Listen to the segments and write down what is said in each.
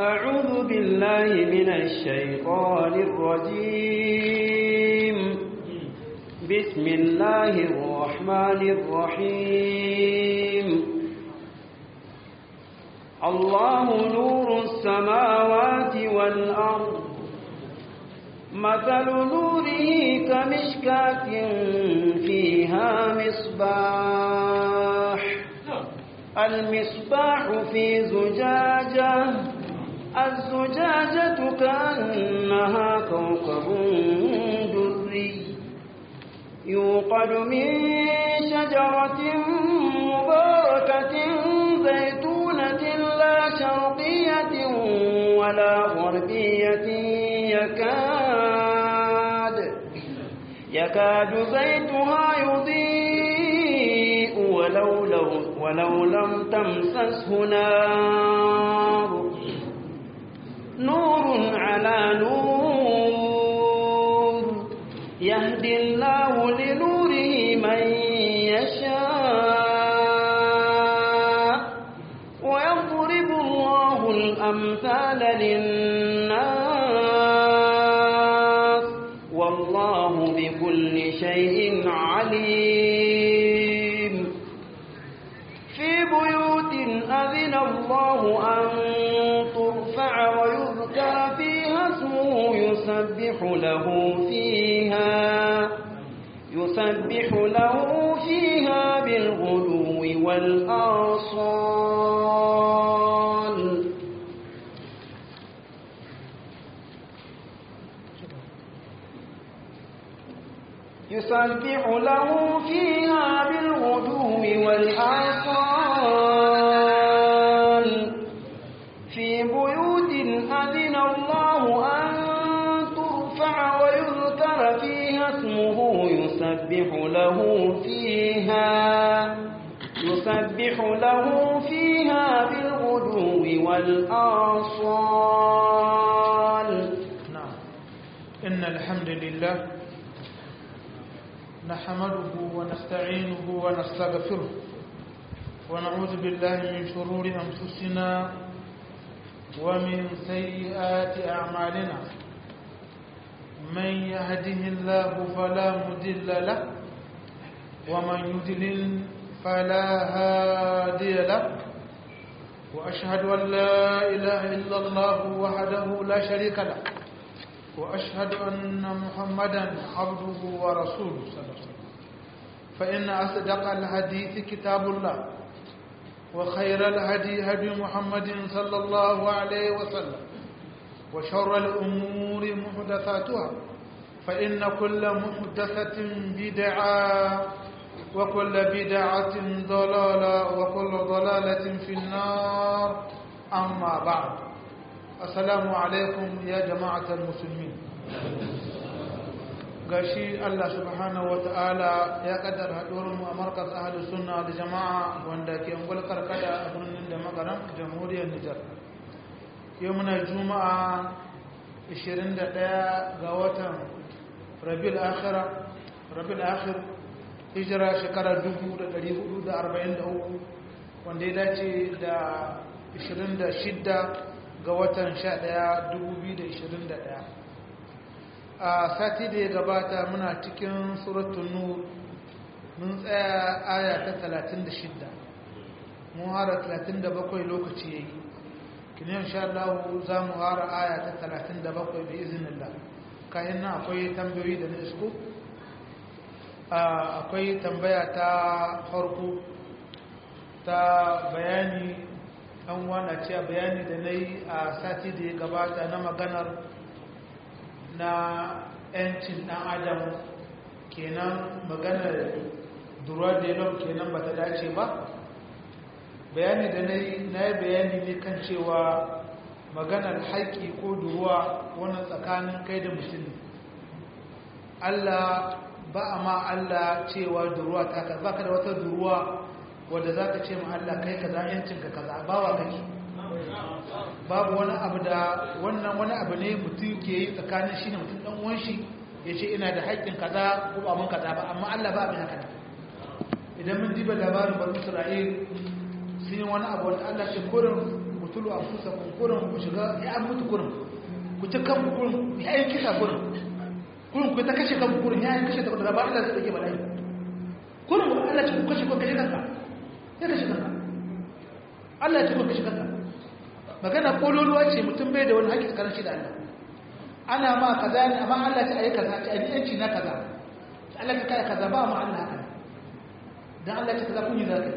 أعوذ بالله من الشيطان الرجيم بسم الله الرحمن الرحيم الله نور السماوات والأرض مثل نوره كمشكاة فيها مصباح المصباح في زجاجة الزجاجة كأنها كوكب دري يوقد من شجرة مباركة زيتونة لا شرقية ولا غربية يكاد يكاد زيتها يضيء ولو, لو ولو لم تمسسه نار نور على نور يهدي الله لنوره من يشاء ويضرب الله الأمثال للناس والله بكل شيء عليم في بيوت أذن الله أن ترفع ويذكر فيها اسمه يسبح له فيها يسبح له فيها بالغدو والآصال يسبح له فيها بالغدو والآصال في بيوت أذن الله أن ترفع ويذكر فيها اسمه يسبح له فيها يسبح له فيها بالغدو والآصال نعم إن الحمد لله نحمده ونستعينه ونستغفره ونعوذ بالله من شرور أنفسنا ومن سيئات أعمالنا من يهده الله فلا مضل له ومن يضلل فلا هادي له وأشهد أن لا إله إلا الله وحده لا شريك له وأشهد أن محمدا عبده ورسوله صلى الله عليه وسلم فإن أصدق الحديث كتاب الله وخير الهدي هدي محمد صلى الله عليه وسلم وشر الأمور محدثاتها فإن كل محدثة بدعة وكل بدعة ضلالة وكل ضلالة في النار أما بعد السلام عليكم يا جماعة المسلمين gashi Allah subhanahu wa ta'ala ya kaddara haɗuwarmu a markas ahalus sunna da jama'a wanda ke ungul karkada a birnin da magaran jamhuriyar Nijar. Yau muna juma'a 21 ga watan Rabiul Akhira Rabiul Akhir hijira shekarar 1443 wanda ya dace da 26 ga watan 11 2021 a sati da ya gabata muna cikin suratun nur mun tsaya aya ta 36 mun hara 37 lokaci ya yi kinin sha Allah za mu hara aya ta 37 da izinillah kayan nan akwai tambayoyi da na isko akwai tambaya ta farko ta bayani an wana cewa bayani da na yi a sati da ya gabata na maganar na 'yancin ɗan adam kenan maganar duruwa da yalon kenan ba ta dace ba bayani da na yi bayani ne kan cewa maganar haƙƙi ko duruwa wani tsakanin kai da mutum Allah ba a ma Allah cewa duruwa ta ka baka da wata duruwa wadda za ka ce ma Allah kai ka za yancinka ka za bawa kake babu wani abu da wannan wani abu ne mutum ke yi tsakanin shi ne mutum ɗan uwan shi ya ce ina da haƙƙin kaza ko ba mun kaza ba amma Allah ba abin haka idan mun diba labarin bani Isra'il sun yi wani abu wanda Allah ke korin tulu a fusa kurin ku shiga ya an mutu kurin ku ta kan kurin ya yi kisa kurin kurin ku ta kashe kan kurin ya yi kashe ta da ba Allah zai dake bala'i kurin ku Allah ce ku kashe ku kashe kanka ya kashe kanka Allah ce ku kashe kanka magana kololuwa ce mutum bai da wani haƙƙi tsakanin shi da Allah ana ma kaza ne amma Allah ce ayi kaza ce ayi yanci na kaza Allah ce kai kaza ba mu Allah haka dan Allah ce kaza kun yi zaka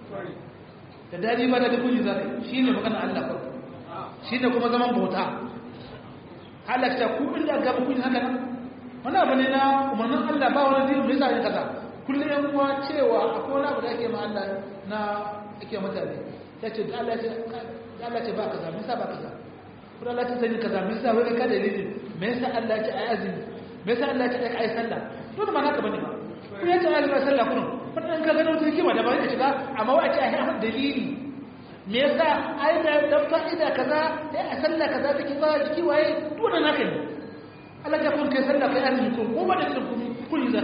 da dadi ba da kun yi zaka shine magana Allah ko shine kuma zaman bauta Allah ce ku inda ga kun yi haka nan wannan abu ne na umarnin Allah ba wani dinin mai zai kaza kullum yan uwa cewa akwai wani abu da ake ma Allah na ake mutane ya ce da Allah ce da Allah ce ba kaza me yasa ba kaza ko Allah ta sani kaza me yasa wai ka dalilin me yasa Allah ce ayi azumi me yasa Allah ce ayi sallah to da ma haka bane ba ko ya ce ayi sallah kun wannan ka gano ta hikima da ba ya shiga amma wai a ce ayi ahad dalili me yasa ayi da dan fa'ida kaza sai a sallah kaza take ba jiki waye to wannan haka ne Allah ya kun kai sallah kai azumi ko ko ba da kun kun zaka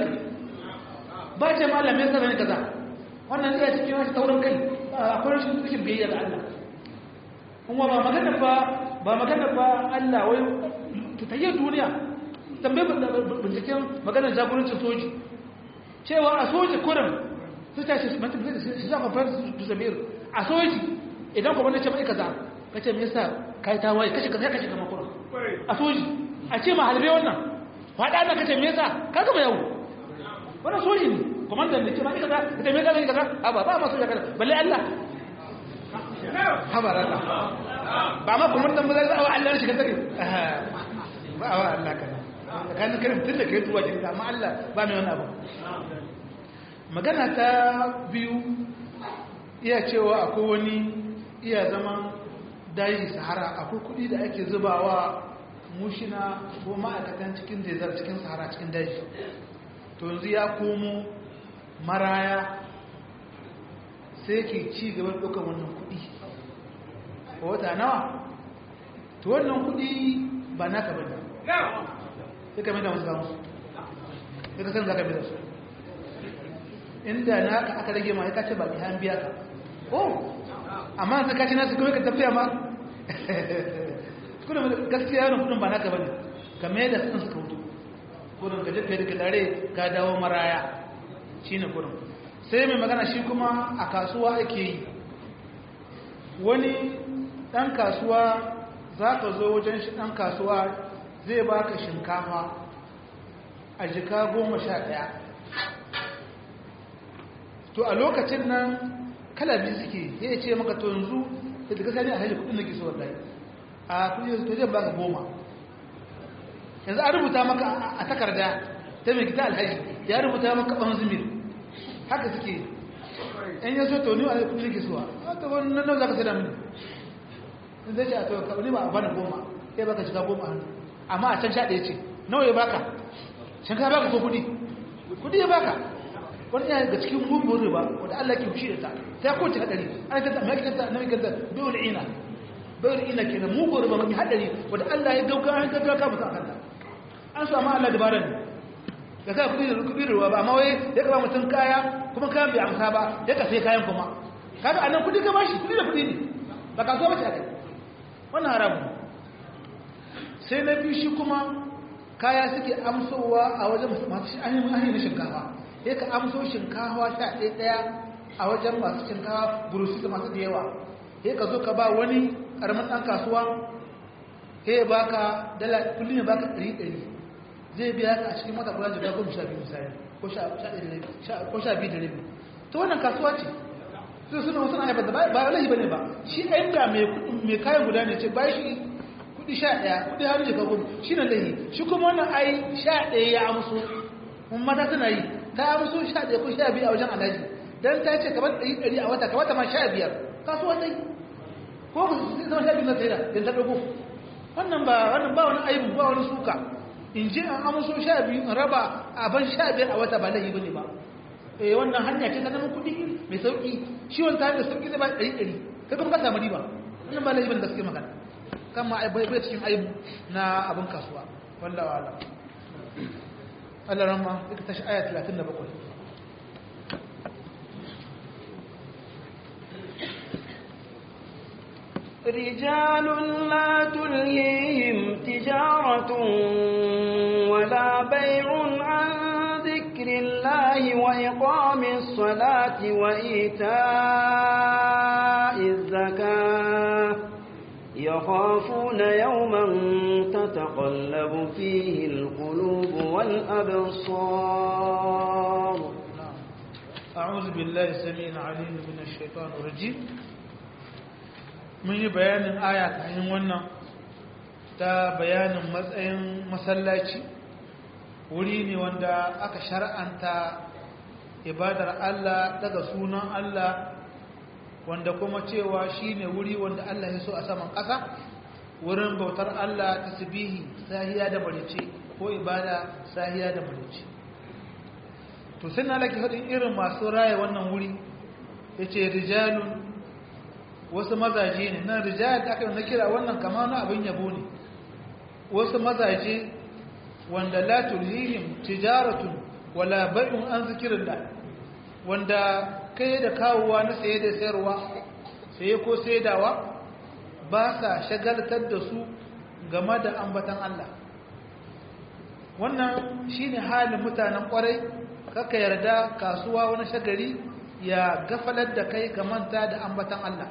ba ce mallam me yasa bane kaza wannan iya cikin wasu taurin kai akwai rashin cikin biyayya ga Allah kuma ba magana ba ba magana ba Allah wai tutayyar duniya tambaye binciken maganar jagorancin soji cewa a soji kurin su ta shi mata shi za ka fara su zamir a soji idan kuma wanda ce mai kaza ka ce me yasa kai ta waye kashe kaza kashe kama kurin a soji a ce ma halbe wannan faɗa na kace me yasa ka gama yau wannan soji ne komandan ne ce ma kaza ka ce me kaza kaza a ba ba ma soja kaza balle Allah habar Allah ba ma kuma dan bazai zawa Allah shi ka take ba wa Allah kana kan karim tunda kai tuwa kin amma Allah ba mai wani abu magana ta biyu iya cewa akwai wani iya zaman dayi sahara akwai kudi da ake zubawa mushina ko ma'aikatan cikin desert cikin sahara cikin daji to yanzu ya komo maraya sai ke ci gaban ɗaukar wannan kudi wata nawa to wannan kudi ba naka bane sai ka da musu gamu sai ka san za ka bi da su inda naka aka rage ma ya ce ba ki an biya ka oh amma sai ka ci nasu kawai ka tafiya ma kuna gaskiya yana kudin ba naka bane ka mai da sun suka hutu kudin ka jefe da tare ka dawo maraya shine kudin sai mai magana shi kuma a kasuwa ake yi wani ɗan kasuwa za ka zo wajen shi ɗan kasuwa zai baka shinkafa a jika goma sha ɗaya to a lokacin nan kalabi suke ya ce maka to yanzu da daga sani a hajji kudin da ke so wadai a kudin to zai baka goma yanzu an rubuta maka a takarda ta mai gida alhaji ya rubuta maka ɓan zumir haka suke in ya so to ni a kudin da ke so a ta wani nan za ka sai da mini in zai ce a to ka ni ba a bani goma sai baka shiga goma hannu amma a can sha ɗaya ce nawa ya baka shan ka baka ko kudi kudi ya baka wani yana daga cikin mugun riba wanda Allah ke fushi da ta ta kowace hadari an kanta mai kanta na mai kanta bayul ina bayul ina kenan mugun riba mai hadari wanda Allah ya dauka an ka dauka mutum kanta an so amma Allah dabaran ne da ka kudi da kudi riba ba amma wai ya ka ba mutum kaya kuma kayan bai amsa ba ya ka sai kayan kuma kaga anan kudi ka bashi kudi da kudi ne ba ka so ba ce akai wannan haramu sai na biyu shi kuma kaya suke amsowa a wajen masu ainihin na shinkafa sai ka amso shinkawa sha ɗaya ɗaya a wajen masu shinkawa burusi da masu da yawa sai ka zo ka ba wani ƙaramin ɗan kasuwa sai ya baka dala kullum ya baka ɗari ɗari zai biya ka a cikin mata kula da goma sha biyu misali ko sha biyu da rabi ta wannan kasuwa ce sai suna wasu na haifar da ba walahi ba ne ba shi inda mai kayan guda ne ce ba shi kuɗi sha ɗaya kuɗi har jika goma shi na lahi shi kuma wannan ai sha ɗaya ya amso mun mata suna yi ta amso sha ɗaya ko sha biyu a wajen alhaji don ta ce kamar ɗari ɗari a wata kamata ma sha biyar kasuwa dai ko ku zama sha biyu na sai da don ta ɗago wannan ba wannan ba wani aibu ba wani suka in je an amso sha biyu in raba a ban sha biyar a wata ba laifi bane ba eh wannan hanya ce ta zama kuɗi mai sauƙi shi wani tare da sauƙi zai ba ɗari ɗari kai kuma ka samu riba wannan ba laifi bane da suke magana kan ma bai cikin aibu na abin kasuwa wallawa ala Allah rama ita tashi aya 37 رجال لا تلهيهم تجارة ولا بيع عن ذكر الله وإقام الصلاة وإيتاء الزكاة يخافون يوما تتقلب فيه القلوب والأبصار أعوذ بالله السميع العليم من الشيطان الرجيم mun yi bayanin aya kayan wannan ta bayanin matsayin masallaci wuri ne wanda aka shar'anta ibadar Allah daga sunan Allah wanda kuma cewa shine wuri wanda Allah ya so a saman ƙasa wurin bautar Allah tasbihi sahiya da barice ko ibada sahiya da barice to sai na laki faɗin irin masu raye wannan wuri yace rijalun wasu mazaje ne nan rijal da aka yi na kira wannan kama na abin yabo ne wasu mazaje wanda la tulhihim tijaratun wala bai'un an zikirillah wanda kai da kawowa na saye da sayarwa saye ko saidawa ba sa shagaltar da su game da ambatan Allah wannan shine halin mutanen kwarai kaka yarda kasuwa wani shagari ya gafalar da kai ka manta da ambatan Allah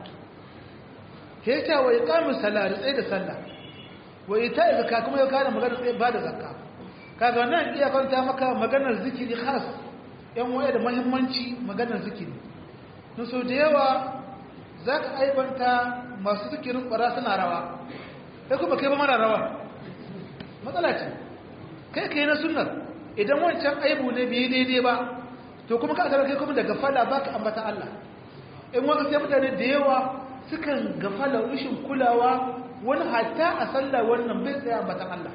heta wa iqamus salat tsaye da sallah wa ita zakka kuma ya kana magana tsaye ba da zakka kaga wannan iya kwanta maka maganar zikiri khas yan waye da muhimmanci maganar zikiri no so da yawa zaka aibanta masu zikirin kwara suna rawa kai kuma kai ba mara rawa matsala ce kai kai na sunnar idan wancan aibu ne bai daidai ba to kuma ka kai kuma daga fala baka ambata Allah in wani sai mutane da yawa sukan gafala rashin kulawa wani hatta a sallah wannan bai tsaya ambatan Allah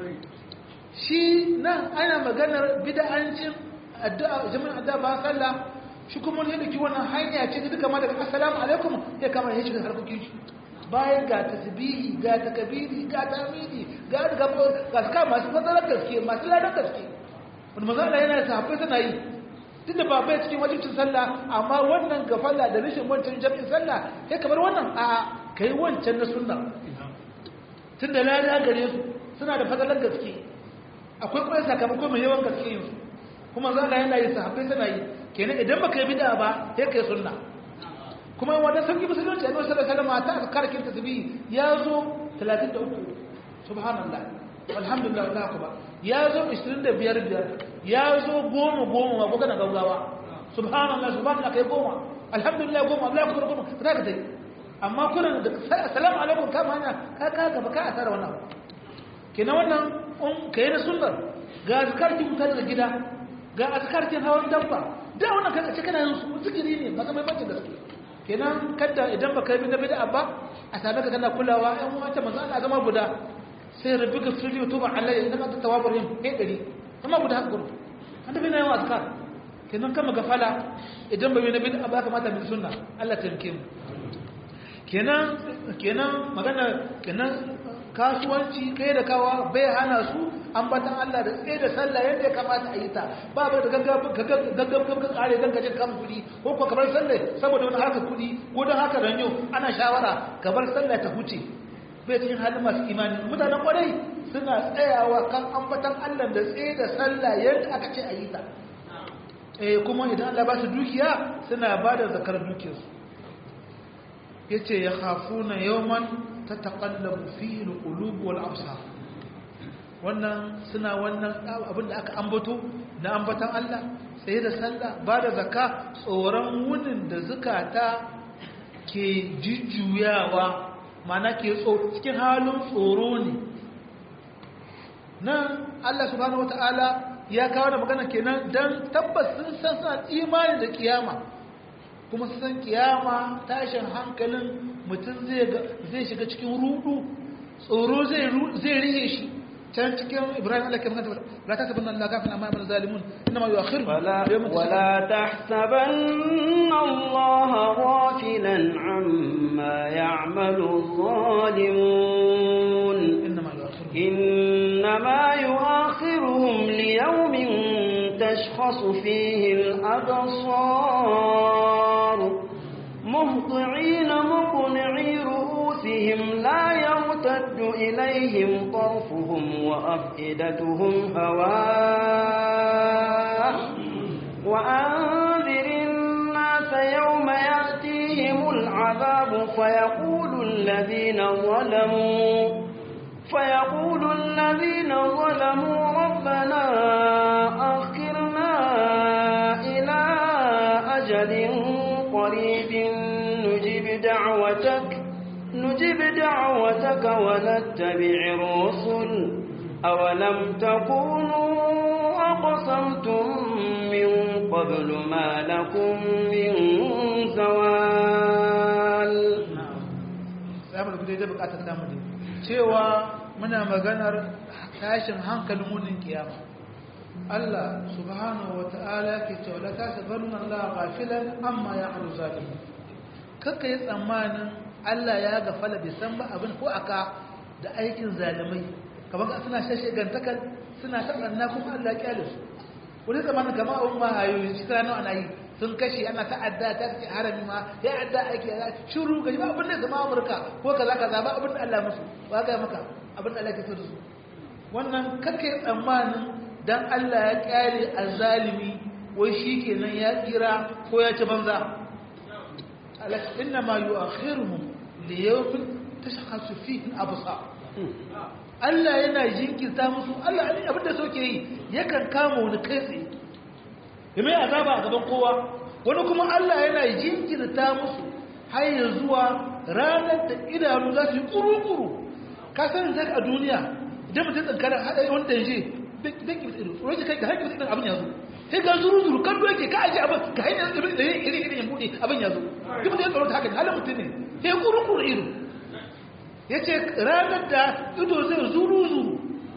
shi nan ana maganar bid'ancin addu'a jami'in addu'a ba sallah shi kuma ne dake wannan hanya ce duka ma daga assalamu alaikum ya kama ya shiga harkokin shi bayan ga tasbihi ga takbiri ga tamidi ga ga ga masu fadalar gaske masu ladan gaske wani mazala yana da sahabbai suna yi tun da ba bai cikin wajibcin sallah amma wannan gafala da rashin wancan jami'in sallah sai kamar wannan a kai wancan na sunna tun da lada gare su suna da fadalar gaske akwai kuma sakamako mai yawan gaske yin su kuma zala yana yi sahabbai suna yi kenan idan baka yi bid'a ba sai kai sunna kuma wanda sauki musulunci annabi sallallahu alaihi wasallam ta karkin tasbih ya zo 33 subhanallah alhamdulillah ta kuma ya zo 25 biyar ya zo goma goma ma kuka na gaugawa subhanallah subhanallah kai goma alhamdulillah goma Allah akbar goma za ka tai amma kuna da assalamu alaikum kama hanya ka ka gaba ka asara wannan kenan wannan un kai na sunnar ga azkar ki mutane da gida ga azkar ki hawan dabba da wannan kaga cikin yin su zikiri ne ba mai bace gaske kenan kada idan baka yi na bid'a ba a same ka kana kulawa ɗan wata manzo Allah zama guda sai rabbi ka sirri wa tuba alayya idan ka tawabar yin kai dari amma guda haka gudu an tafi na yawan azkar kenan kama gafala idan bai na bid'a ba kamata mu sunna Allah ta yanke mu kenan kenan magana kenan kasuwanci kai da kawa bai hana su ambatan Allah da tsaye da sallah yadda ya kamata a yi ta ba bai da gaggab ka kare don kajin kan kudi ko ko kamar sallah saboda wani haka kudi ko don haka ranyo ana shawara kamar sallah ta huce bai cikin halin masu imani mutanen kwarai suna tsayawa kan ambatan Allah da tsaye da sallah yadda aka ce a yi ta eh kuma idan Allah ba su dukiya suna ba da zakar dukiyarsu yace ya khafuna yawman tataqallabu fihi alqulub wal absar wannan suna wannan abin da aka ambato na ambatan Allah sai da sallah ba da zakka tsoron wunin da zukata ke jujjuyawa mana ke cikin halin tsoro ne nan Allah subhanahu wataala ya kawo da magana kenan dan tabbas sun san suna imani da kiyama kuma su san kiyama tashin hankalin mutum zai shiga cikin rudu tsoro zai rihe shi can cikin ibrahim Allah kan kanta la tahsabanna Allah ghafina amma ya'malu zalimun inma yu'akhiru ولا تحسبن الله غافلا عما يعمل الظالمون inma yu'akhiru إنما يؤخرهم ليوم تشخص فيه الأبصار مهطعين مقنعي رؤوسهم ربهم لا يرتد إليهم طرفهم وأفئدتهم هواء وأنذر الناس يوم يأتيهم العذاب فيقول الذين ظلموا فيقول الذين ظلموا ربنا أخرنا إلى أجل قريب نجب دعوتك نجب دعوتك ونتبع الرسل أولم تكونوا أقسمتم من قبل ما لكم من زوال za mu da bukatar samu ne cewa muna maganar tashin hankalin munin kiyama Allah subhanahu wa ta'ala ke cewa la tasabanna Allah ghafilan amma ya'malu zalimun kaka yi tsammanin Allah ya gafala bai san ba abin ko aka da aikin zalimai kamar ka suna shashe gantakar suna taɓanna kuma Allah kyale su wani zamanin kama abin ma hayoyi shi sana ana yi sun kashe ana ta'adda ta ce harami ma ya adda aiki ya shiru ga ba abin da zama amurka ko kaza kaza ba abin da Allah musu ba ga maka abin da Allah ke so da su wannan kake tsammanin dan Allah ya kyale azzalimi wai shikenan ya tsira ko ya ci banza ala inna ma yu'akhiruhum li yawmin tashkhasu fihi al-absar Allah yana jinkirta musu Allah abin da soke yi yakan kama wani kai tsaye ya mai azaba a gaban kowa wani kuma Allah yana jinkirta musu har ya zuwa ranar da idanu za su yi kuru-kuru ka san zai a duniya idan mutum tsankara haɗa wani danje bai ki ido roji kai ka haƙi idan abin ya zo sai ga zuru-zuru kan doke ka aji abin ka hanyar irin da irin irin ya buɗe abin ya zo duk da ya tsaro ta haka halin mutum ne sai kuru-kuru ido ya ce ranar da ido zai zuru-zuru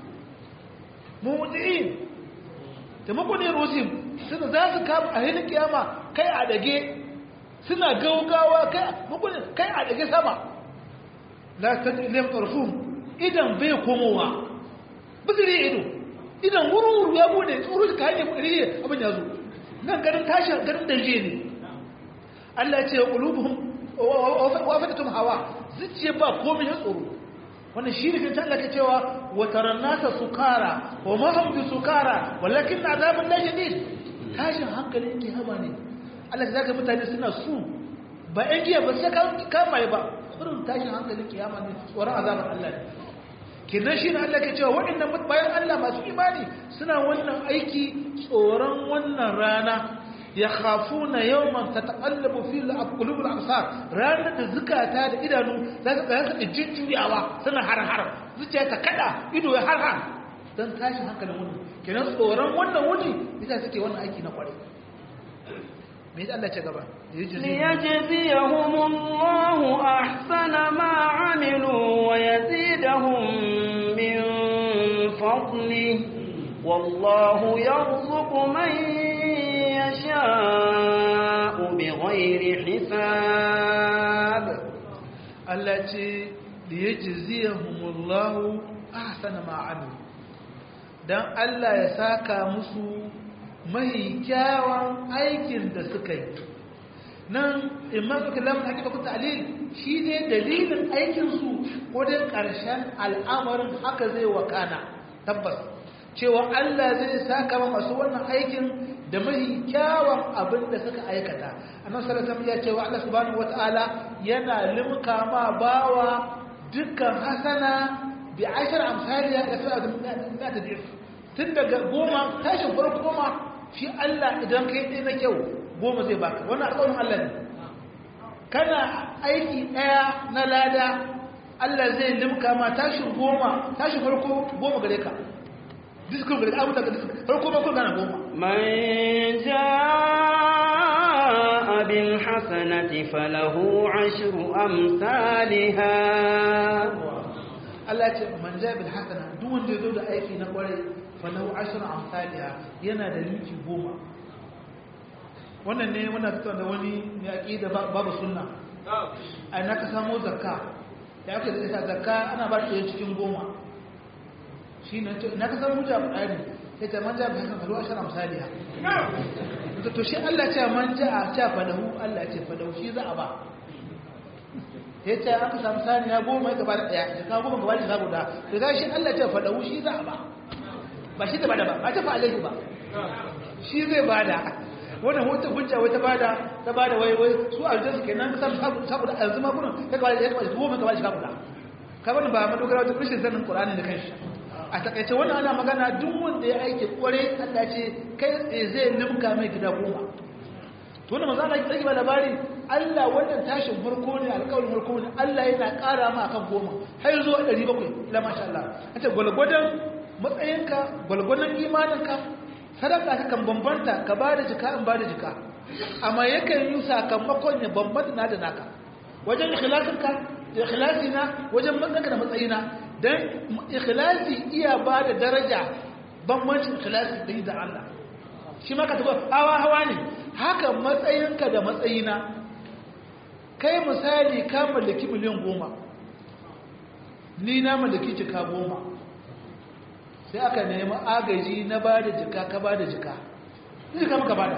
mummuɗin taimako ne rosim suna za su kama a hinin kiyama kai a dage suna gaugawa kai a dage sama la ta ilim ƙarfun idan bai komowa bizire ido idan wuri ya bude tsoro ka hanyar riye abin ya zo nan garin tashin garin danje ne Allah ya ce ya ƙulubuhun wa fatatum hawa zuciya ba komai ya tsoro wannan shi ne kan Allah ke cewa wa tarannasa sukara wa ma hum bi sukara walakin azabun la shadid tashin hankali yake haba ne Allah zaka mutane suna su ba ɗan giya ba sai ka mai ba kurin tashin hankali kiyama ne tsoron azabar Allah ne kinan shi ne Allah ke cewa waɗannan bayan Allah masu imani suna wannan aiki tsoron wannan rana ya khafuna yawman tataqallabu fi al-qulub al-absar ranar da zukata da idanu za ka ga su jujjuyawa suna har-har zuciya ta kada ido ya har-har dan tashi hankalin wani kenan tsoron wannan wuni yasa suke wannan aiki na kware me yasa Allah ya gaba ليجزيهم الله أحسن ما عملوا ويزيدهم من فضله والله يرزق من يشاء بغير حساب التي ليجزيهم الله أحسن ما عملوا dan Allah ya saka musu mai kyawun aikin da suka yi nan imma suka lamun hakika ku ta'lil shi ne dalilin aikinsu ko dai ƙarshen al'amarin haka zai wakana tabbas cewa Allah zai saka ma masu wannan aikin da mai kyawun abin da suka aikata annabi sallallahu alaihi ya cewa Allah subhanahu wataala yana limka ma bawa dukkan hasana bi ashar amsaliya da fi da ta dif tun daga goma tashin farko goma shi Allah idan kai dai na kyau goma zai baka wannan alƙawarin Allah ne kana aiki ɗaya na lada Allah zai limka ma tashin goma tashin farko goma gare ka diskon gare abu daga diskon farko ba kun gana goma man jaa bil hasanati falahu ashru amsalha Allah ce man jaa bil hasana duk wanda ya zo da aiki na kwarai falahu ashru amsalha yana da linki goma wannan ne muna tattauna da wani mai aqida babu sunna a na ka samu zakka da aka da zakka ana ba shi cikin goma shi ne na ka samu hujja ɗari sai ta manja bai hasan faru ashara misali ha to shi Allah ce manja a ce fadahu Allah ce fadahu shi za a ba ya ce aka samu saniya goma ya gaba da ɗaya jika goma gaba da jika guda da za shi Allah ce faɗa shi za a ba ba shi da bada ba ba ta fa'alai ba shi zai bada wannan wata hujja wata bada ta bada wai wai su aljansu kenan ka samu saboda yanzu ma kuna ka gaba da ya gaba da goma gaba da jika guda ka bani ba madogara wata rashin sanin Qur'ani da kanshi a takaice wannan ana magana duk wanda ya aiki kware Allah ce kai tsaye zai limka mai gida goma to wannan manzo Allah ya ba labari Allah wannan tashin farko ne alƙawarin farko ne Allah yana ƙara ma akan goma har zuwa 700 la masha Allah ace gwalgwadon matsayinka gwalgwadon imaninka sadaka ta kan bambanta ka ba da jika in ba da jika amma yakan yi sakamakon ya bambanta na da naka wajen ikhlasinka ikhlasina wajen matsayinka da matsayina dan ikhlasi iya ba da daraja bambancin ikhlasi da yi da Allah shi maka taɓa hawa hawa ne haka matsayinka da matsayina kai misali ka mallaki miliyan goma ni na mallaki jika goma sai aka nemi agaji na ba da jika ka ba da jika jika maka ba da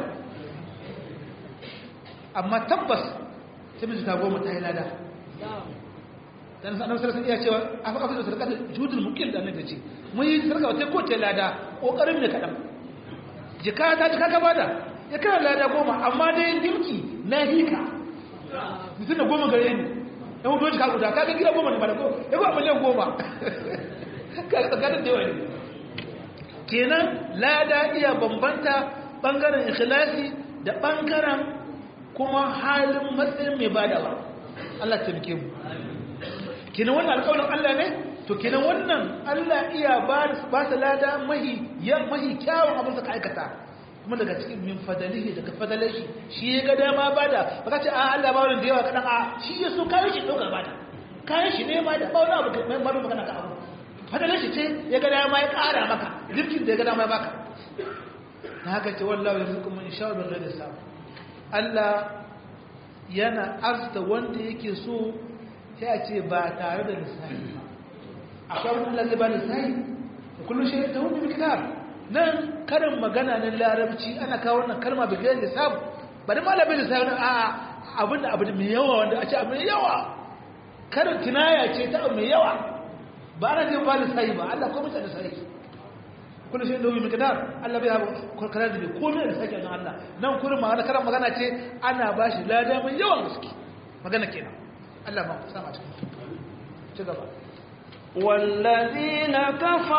amma tabbas sai mai jika goma ta yi lada dan sanar sarki iya cewa afa afa sarka judul mukil da annabi ce mun yi sarka wata ko ta lada kokarin ne kadan jika ta jika ka bada ya kana lada goma amma dai dimki na hika mutum da goma gare ni ya hudu jika guda kaga gida goma ne ba da ko ya ba miliyan goma ka tsakanin da yawa ne kenan lada iya bambanta bangaren ikhlasi da bangaren kuma halin matsayin mai badawa Allah ta muke mu kenan wannan alƙawarin Allah ne to kenan wannan Allah iya ba su lada mahi ya mahi kyawun abin da ka aikata kuma daga cikin min fadalihi daga fadalai shi shi ya ga dama bada ba ka ce a Allah ba wani da yawa kadan a shi ya so kayan shi ɗaukar bada kayan shi ne ma da ba wani abu mai maru magana ka abu fadalai shi ce ya ga dama ya ƙara maka zirkin da ya ga dama ya baka na haka ce wallahi yanzu kuma in sha bin da samu Allah yana arzuta wanda yake so sai a ce ba tare da lissafi ba akwai wani Allah zai ba lissafi da kullum shi ta hudu kitab nan karin magana na larabci ana kawo wannan kalma bi gairi lissafi ba da malamin lissafi a abin da abu mai yawa wanda a ce abu mai yawa karin kinaya ce ta abu mai yawa ba ana jin ba lissafi ba Allah ko mutane lissafi kullu shi da wani kadar Allah bai haɓa karkara da bai komai da sake wajen Allah nan kurin magana karan magana ce ana ba shi lada mai yawan gaske magana kenan Allah ma ku sama cikin ci gaba والذين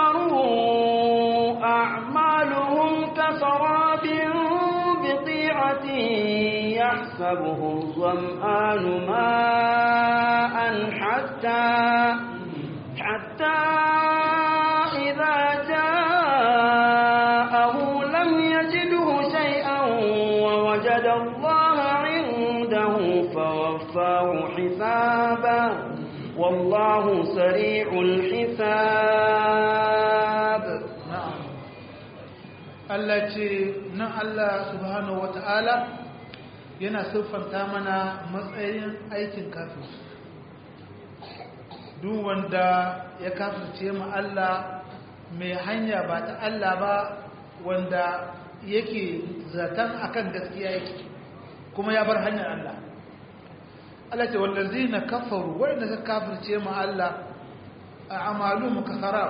كفروا أعمالهم كسراب بقيعة يحسبه الظمآن ماء حتى حتى إذا جاءه لم يجده شيئا ووجد الله عنده فوفاه حسابه والله سريع الحساب na'am Allah ce nan Allah subhanahu wata'ala yana siffanta mana matsayin aikin kafin duk wanda ya kafirce mu Allah mai hanya ba ta Allah ba wanda yake zaton akan gaskiya yake kuma ya bar hanyar Allah Allah ce wallazina kafaru wanda suka kafirce mu Allah a amalu mukasara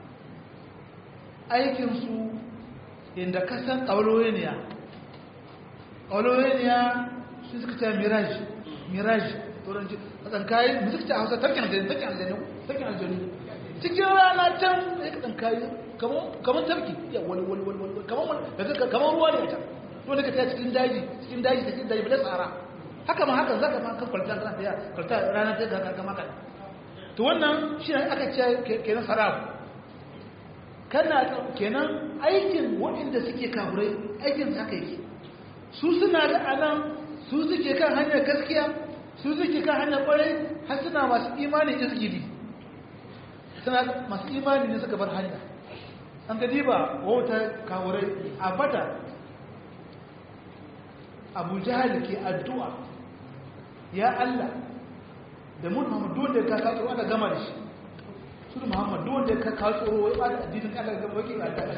aikin su inda ka san ƙauroyiniya ƙauroyiniya su suka ce mirage mirage turanci a tsankayi mu suka ce a hausa tarkin aljani tarkin aljani tarkin aljani cikin rana can ya ka tsankayi kamar tarki ya wani wani wani wani kamar ruwa ne a can wanda ka taya cikin daji cikin daji cikin daji bala tsara haka ma haka za ka ma kan kwalta kana taya kwalta rana ta ga kama kan to wannan shi ne aka ce kenan sarabu kana kenan aikin waɗanda suke kafurai aikin haka yake su suna da anan su suke kan hanyar gaskiya su suke kan hanyar kwarai har suna masu imani izgidi suna masu imani ne suka bar hanya an gadi ba wauta kafurai a bada abu jihar ke addu'a ya Allah da mun Muhammadu wanda ya kaka tsoro ana gama da shi su da Muhammadu wanda ya kaka tsoro ya ba da addinin Allah ga baki ga Allah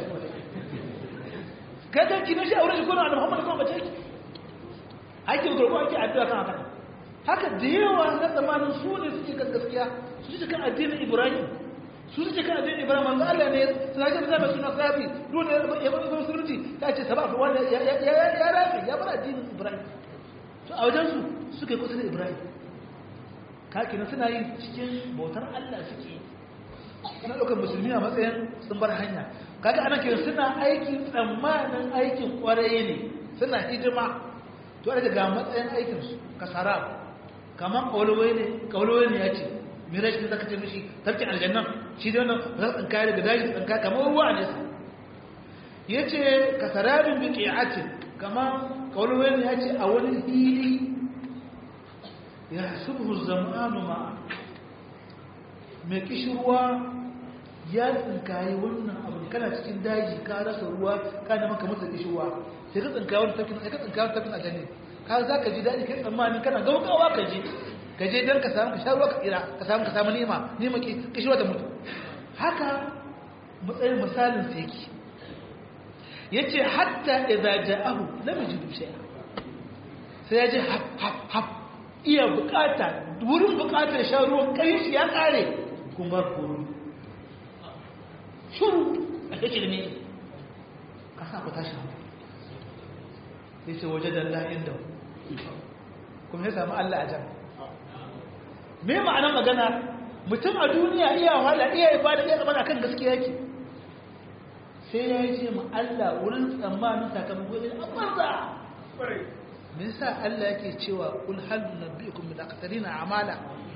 kada ki na shi aure shi ko na Muhammadu kuma bace ki aikin gurbo ake addu'a kan haka haka da yawa na zamanin su ne suke kan gaskiya su suke kan addinin ibrahim su suke kan addinin ibrahim manzo Allah ne suna ga da mai suna sabi dole ya bar musulunci ta ce sabab wanda ya ya ya rafi ya bar addinin ibrahim to a wajen su suke kusa da ibrahim kaki na suna yi cikin bautar Allah suke suna ɗaukar musulmi a matsayin sun bar hanya kaga ana kiran suna aikin tsammanin aikin kwarai ne suna hidima to daga ga matsayin aikinsu kasara kamar kawalwai ne kawalwai ne ya ce mira shi da zaka ce mishi tarkin aljannan shi da wannan za su tsinka daga daji tsinka kamar ruwa ne ya ce kasarabin bi qi'atin kamar kawalwai ne ya ce a wani hili ya subhu zamanu ma mai kishirwa ya tsinkaye wannan abu kana cikin daji ka rasa ruwa ka da maka masa kishirwa sai ka tsinkaye wani tafkin sai ka tsinkaye wani tafkin aljanna ka za ka ji daɗi kai tsammani kana gaugawa ka je ka je don ka samu ka sha ruwa ka tsira ka samu ka samu nima nima ki kishirwa da mutu haka matsayin misalin sai yake yace hatta idza ja'ahu lam yajid shay'a sai ya ji hap hap hap iya bukata wurin bukatar shan ruwan kai shi ya kare kun bar koro shuru a kake da ne ka sa ku tashi ya ce waje da Allah inda kuma ya samu Allah a can me ma'anar magana mutum a duniya iya wahala iya ibada iya zama kan gaskiya yake sai ya yi ce ma Allah wurin tsammanin sakamako ne a banza me yasa Allah yake cewa kul hal nabiyukum bil aqtarina amala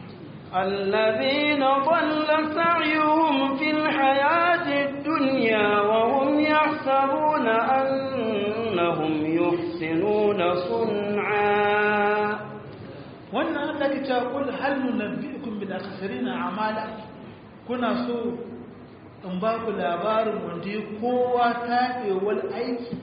الذين ضل سعيهم في الحياة الدنيا وهم يحسبون أنهم يحسنون صنعا wannan Allah ke cewa kul hal nunabbiukum bil akhsarina amala kuna so in ba ku labarin wanda ya kowa taɓewar aiki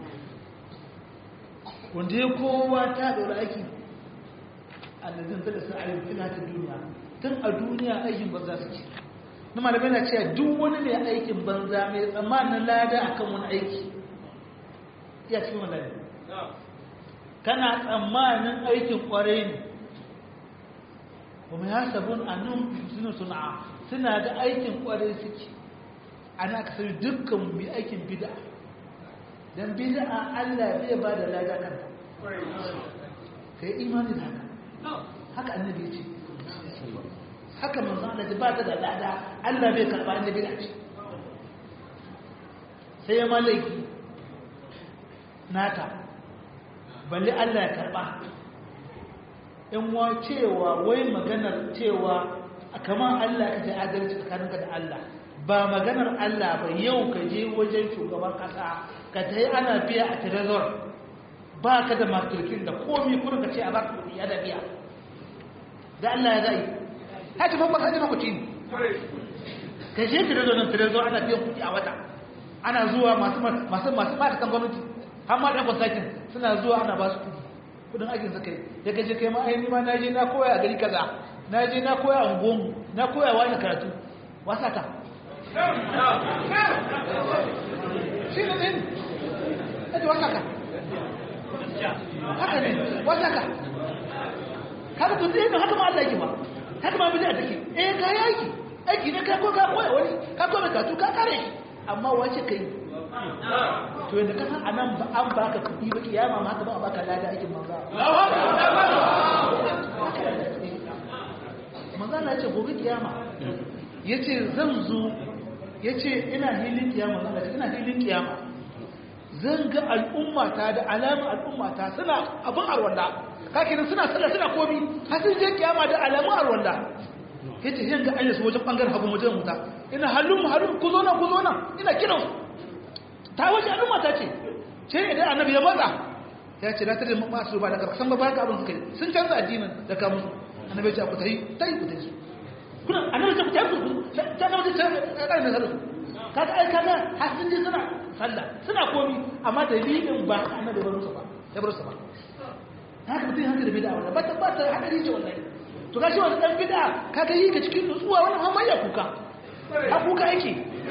wanda ya kowa taɓewar aiki annazin zai sa ayyukan filatin duniya tun a duniya aikin banza suke na malamai na cewa duk wani mai aikin banza mai tsammanin lada akan wani aiki ya cikin wani kana tsammanin aikin kwarai ne kuma ya sabon annun suna suna suna da aikin kwarai suke ana ka sani dukkan mai aikin bida don bida allah bai ba da lada kan ka yi imani da haka haka annabi ya ce haka manzo Allah ba ta da lada Allah bai karba annabi da ce sai ya malaki nata balle Allah ya karba in wa cewa wai maganar cewa kamar Allah ka ji adalci tsakaninka da Allah ba maganar Allah ba yau ka je wajen shugaban kasa ka ta yi ana biya a trezor ba ka da makirkin da komi kuma ka ce a baka kudi ya da biya da Allah ya zai haka ban baka jima kuci ka je trezor nan trezor ana biyan kudi a wata ana zuwa masu masu masu mata kan gwamnati har ma ɗan kwasakin suna zuwa ana ba su kudi kudin aikin sa kai ya gaje kai ma ai ma naje na koya a gari kaza naje na koya a ungonmu na koya wani karatu wasa ka shi ne ɗin ɗaji wasa ka haka ne wasa ka haka tun ɗin haka ma Allah yake ba haka ma bidiyar take eh ka yi aiki aiki ne ka ko ka koya wani ka koya karatu ka kare shi amma wace ka yi to yadda kasan a nan ba an baka kuɗi ba kiyama ma haka ba a baka lada aikin manza manza na ce gobe kiyama ya ce zan zo ya ce ina hilin kiyama zan ce ina hilin kiyama zan ga al'ummata da alamun al'ummata suna abin arwanda kakinan suna sallah suna komi har sun je kiyama da alamun arwanda ya ce yin ga an yasu wajen ɓangaren hagu wajen wuta ina halin halin ku zo nan ku zo nan ina kiransu ta wace al'umma ta ce ce idan annabi ya matsa ya ce na tare masu ba da karkasan ba baka abin suka yi sun canza addinin da kamun annabi ce ku tayi tayi ku tayi su kuna annabi ce ku tayi ku ta ga mutum ta ga ne sallu kaga ai kaga har sun je suna sallah suna komi amma dalilin ba annabi ba musu ba ya bar su ba haka mutum haka da bid'a wannan ba ta ba ta hadari ce wallahi to gashi wannan dan bid'a kaga yi ka cikin nutsuwa wannan hamayya kuka a kuka yake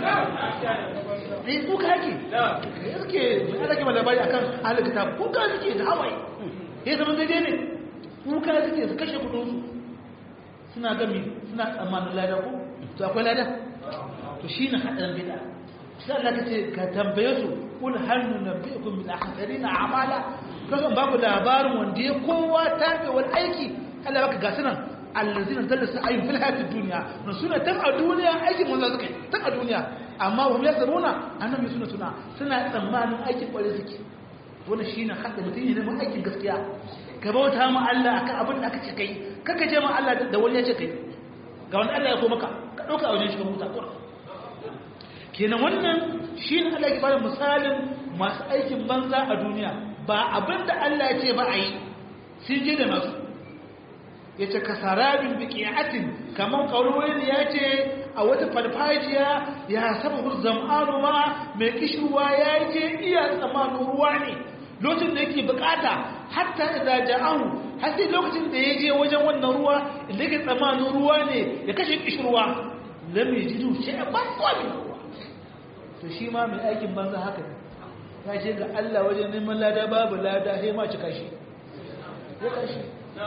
ne kuka yake ya suke ana kima labari akan ahalin kitab kuka suke da hawaye ya zama daidai ne kuka suke su kashe kudinsu suna gami suna tsammanin lada ko to akwai lada to shi ne haɗarin bida sai Allah ka ce ka tambaye su kul hannu na bi'kum min ahsarina amala kasan ba ku labarin wanda ya kowa tabe wani aiki Allah baka ga sunan allazina dallasa ayyun fil hayatid dunya na suna tan a duniya aikin manzo suka yi tan a duniya amma hum yasruna annabi suna suna suna tsammanin aikin kware suke wannan shine hadda mutum ne mun aikin gaskiya ka bauta ma Allah akan abin da aka ce kai kaka je ma Allah da wani ya ce kai ga wani Allah ya ko maka ka dauka a wajen shi ka huta ko kenan wannan shine Allah ya bada misalin masu aikin banza a duniya ba abin da Allah ya ce ba a yi sun je da nasu ya ce kasarabin bikiyatin kamar kauruwar ya ce a wata farfajiya ya saba zam'anu ma mai kishirwa ya je iya tsamanin ruwa ne lokacin da yake bukata hatta da ja'ahu har sai lokacin da ya je wajen wannan ruwa inda yake tsamanin ruwa ne ya kashe kishirwa lam yajidu shay'an ban kwami to shi ma mai aikin banza haka ne ya ce ga Allah wajen neman lada babu lada sai ma cika shi ya kashi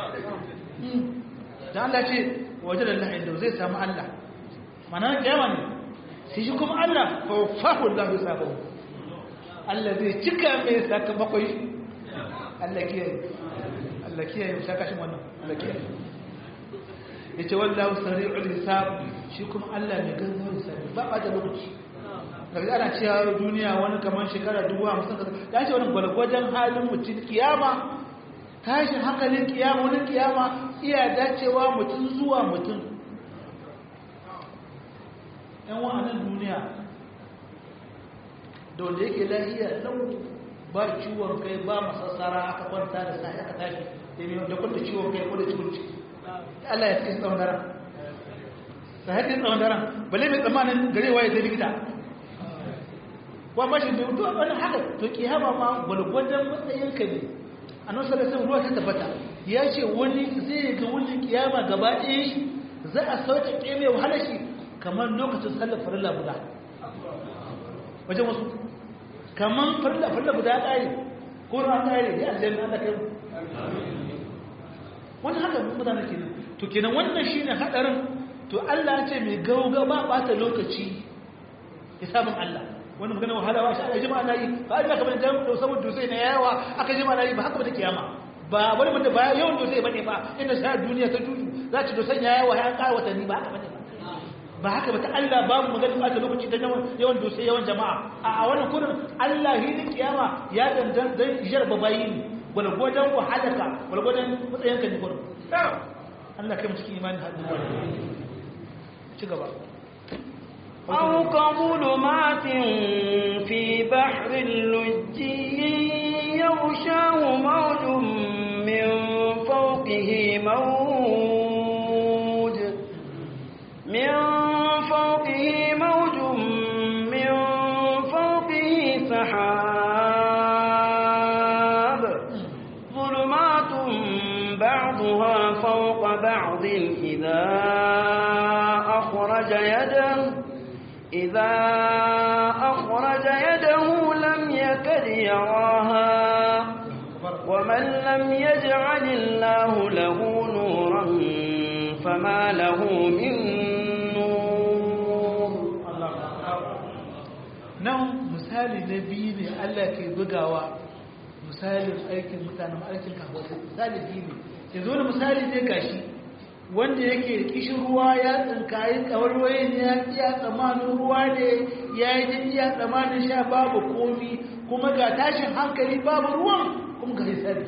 da Allah ce waje da Allah inda zai samu Allah mana kiyama ne sai shi kuma Allah fafahu Allah ya sabo Allah zai cika mai sakamakon shi Allah kiyaye Allah kiyaye saka shi wannan Allah kiyaye yace wallahu sari'ul hisab shi kuma Allah ne gaggawar hisabi ba ba da lokaci daga ana cewa duniya wani kamar shekara dubu hamsin da ce wani gwalgwajen halin mutum kiyama tashin hankalin kiyama wani kiyama iya dacewa mutum zuwa mutum yan wa'anan duniya da wanda yake lahiya lau ba ciwon kai ba masassara aka kwanta da sa'i aka tashi da kwanta ciwon kai ko da ciwon ciki Allah ya fi tsawon daren sahatin tsawon daren bale mai tsammanin garewa ya zai likita wa bashi bai mutuwa wani haka to kiyama ma gwalgwadon matsayin ka ne a nan sarrafa ruwa ta tabbata ya ce wani zai ga wani kiyama gaba ɗaya za a sauke ƙeme wahala shi kamar lokacin sallar farilla guda wajen wasu kamar farilla farilla guda ƙari ko ruwan ƙari ya aljanna Allah kai wani haka mutane kenan to kenan wannan shine hadarin to Allah ya ce mai gauga ba bata lokaci hisabin Allah wani magana wahala wa shi aka jima na yi ba a kamar da da saboda dusai na yawa aka jima na yi ba haka ba ta kiyama ba wani mutum ba yawan dusai bane ba inda sa duniya ta tutu za ta dusan ya yawa ya ƙara watanni ba haka bane ba haka ba ta Allah ba mu magana ba ta lokaci ta yawan dusai yawan jama'a a wannan kurin Allah hidin kiyama ya dandan dan jarba bayi ne gwalgwadon wahalaka gwalgwadon matsayinka ne kurin Allah kai mu cikin imani hadin ci gaba أو كظلمات في بحر لجي يغشاه موج من فوقه موج من فوقه موج من فوقه سحاب ظلمات بعضها فوق بعض إذا أخرج يده إذا أخرج يده لم يكد يراها ومن لم يجعل الله له نورا فما له من نور nan misali na biyu ne Allah ke bugawa misalin aikin mutanen aikin kawo misali biyu ne yanzu wani misali ne gashi wanda yake kishin ruwa ya tsinkayi kawarwaye ne ya iya tsamanin ruwa ne ya yi jin iya tsamanin sha babu komi kuma ga tashin hankali babu ruwan kuma ga hisabi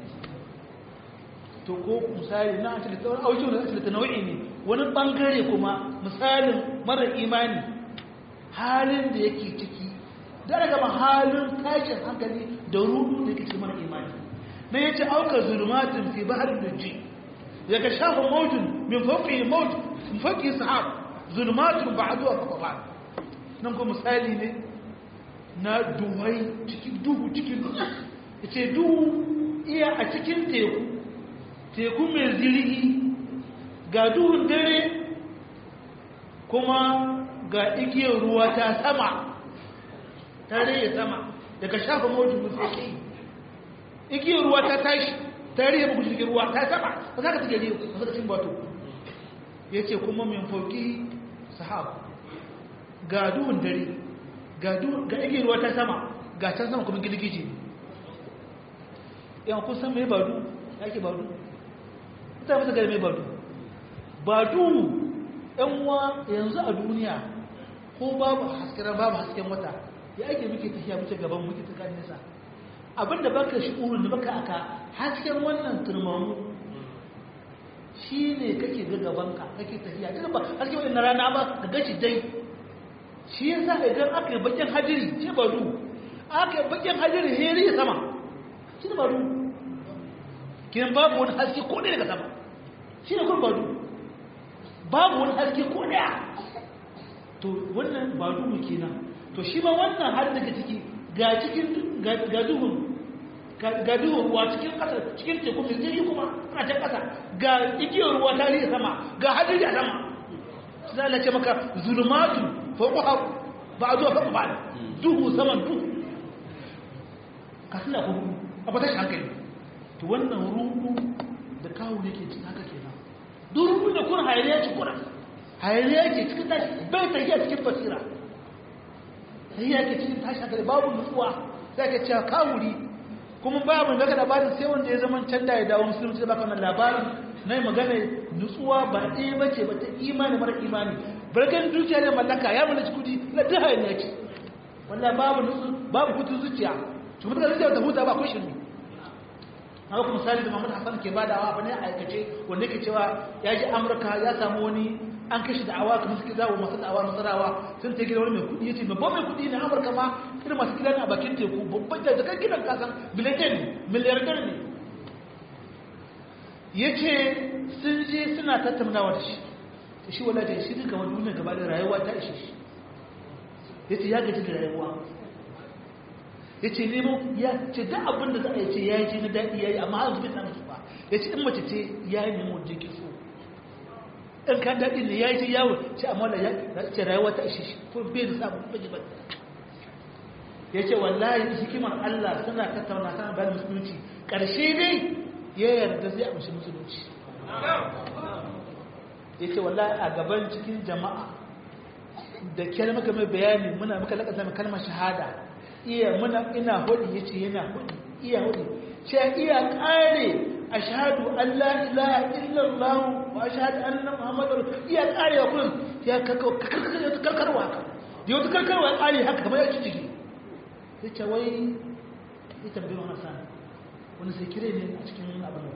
to ko misali na asali tsawon auki wani asali ta nau'i ne wani bangare kuma misalin mara imani halin da yake ciki da daga ma halin tashin hankali da rudu da yake cikin mara imani na yace auka zulumatin fi bahar dujji daga shafa maujin min fauƙi mauj min fauƙi sahab zulmatun ba'duha fawqa ba'd nan ko misali ne na duhai cikin duhu cikin duhu yace duhu iya a cikin teku teku mai zirgi ga duhun dare kuma ga igiyar ruwa ta sama ta rage sama daga shafa maujin min fauƙi igiyar ruwa ta tashi ta rihe muku jirgin ruwa ta sama ba za ka take rihe ba za ka cin bato ya ce kuma min fauki sahab ga duhun dare ga igiyar ruwa ta sama ga can sama kuma girgiji yan kun san mai badu ya ke badu ta fi gari mai badu badu yan uwa yanzu a duniya ko babu hasken babu hasken wata ya ake muke tafiya muke gaban muke ta nesa abinda baka shi'urin da baka aka hasken wannan turmamu shi ne kake ga gabanka kake tafiya duk ba hasken wannan rana ba ka gashi dai shi yasa idan aka yi bakin hajiri ce badu aka yi bakin hajiri heri sama shi ne badu kiran babu wani haske ko ɗaya daga sama shi ne kun badu babu wani haske ko ɗaya to wannan badu mu kenan to shi ma wannan har daga ciki ga cikin ga duhun ga duhun ruwa cikin ƙasa cikin teku mai zai kuma ana can ƙasa ga igiyar ruwa ta riya sama ga hadiri a sama su za a ce maka zulmatu fauƙuha ba a zuwa faƙu ba duhu saman duhu ka suna hudu a ba tashi hankali to wannan ruhu da kawo ne ke cikin haka kenan duk ruhu da kun hayaniya ci kuna hayaniya ke cikin tashi bai tafiya cikin basira tafiya ke cikin tashi hankali babu nutsuwa sai ka cewa kawuri kuma babu daga labarin sai wanda ya zama can da ya dawo musulunci da baka wannan labarin na magana nutsuwa ba ɗaya ba ce ba ta imani mara imani barkan dukiya ne mallaka ya mallaki kudi na duk hayaniya ce wallahi babu nutsu babu kutun zuciya to mutum zuciya ta huta ba ko shirme a kuma misali da Muhammad Hassan ke badawa bane a aikace wanda yake cewa ya ji Amurka ya samu wani an kashi da'awa kamar suke zawo masu da'awa nasarawa sun ta gida wani mai kudi yace babban mai kudi ne Amurka ma irin masu gidan a bakin teku babban da kan gidan kasan biliyan ne miliyardar ne yace sun je suna tattaunawa da shi shi wala da shi duka wani duniya gaba da rayuwa ta ishe shi yace ya gaji da rayuwa ya ce nemo ya ce da abin da za a yi ce ya yi ce na daɗi ya yi amma har zubi samun su ba ya ce in mace ce ya yi nemo da ke so in kan daɗi ne ya yi ce yawon ce amma da ya ce rayuwa ta ishe shi ko bai da samun bai ba ya ce wallahi hikimar Allah suna tattauna kan bayan musulunci ƙarshe dai ya yarda zai amshi musulunci ya ce wallahi a gaban cikin jama'a da kyar maka mai bayani muna maka lakasa mai kalmar shahada iya muna ina hudu ya ce yana hudu iya hudu ce iya kare a shahadu Allah ilaha illallah wa shahadu anna muhammadar iya kare wa kullum ya karkarwa haka da wata karkarwa ya kare haka kamar ya ci jiki ya ce wai ya tambayi wani sani wani sai kire ne a cikin abin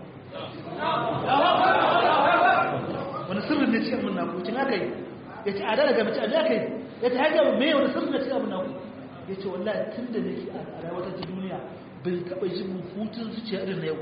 wani sirrin ne cikin abin na kucin haka yi ya ce a dala ga mace a da kai ya ta hajjar mai wani sirrin ne cikin abin na kucin ya ce wallahi tun da nake a rayuwar ta duniya bai taɓa ji mun hutun zuciya irin na yau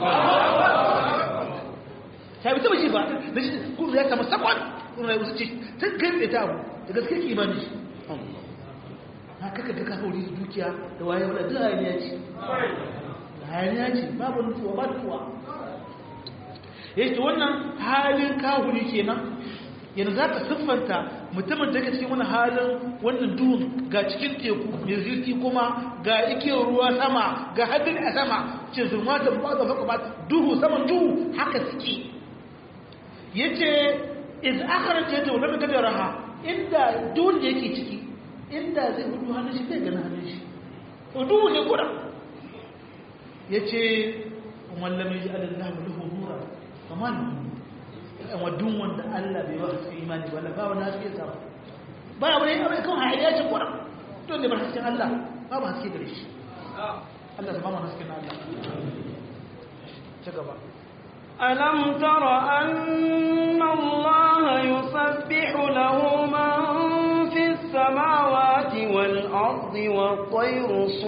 ta bi taɓa ji ba na shi kudu ya kama sakon kuma rayuwar zuciya ta kai tsaye ta abu da gaske ki imani shi na kaka ga kawo da dukiya da waye wadda duk hayaniya ce hayaniya ce babu nutsuwa ba nutsuwa ya ce wannan halin kahuri kenan yanzu za ka siffanta mutumin da ka cikin wani halin wannan duhun ga cikin teku mai zirki kuma ga ikiyar ruwa sama ga hadin a sama ce zurma da ba da faka ba duhu saman duhu haka suke ya ce iz akarar ce ta wani kada raha inda duhun da yake ciki inda zai hudu hannun shi zai gani hannun shi duhu ne kuda ya ce wallamin ji alallahu lahu nura kamar wadun wanda Allah bai ba su imani wala ba wani haske sa ba abu ne abu kan hayya ce kwara to ne ba hasken Allah ba ba haske gare shi Allah ba mu hasken Allah ci gaba ألم تر أن الله يسبح له من في السماوات والأرض والطير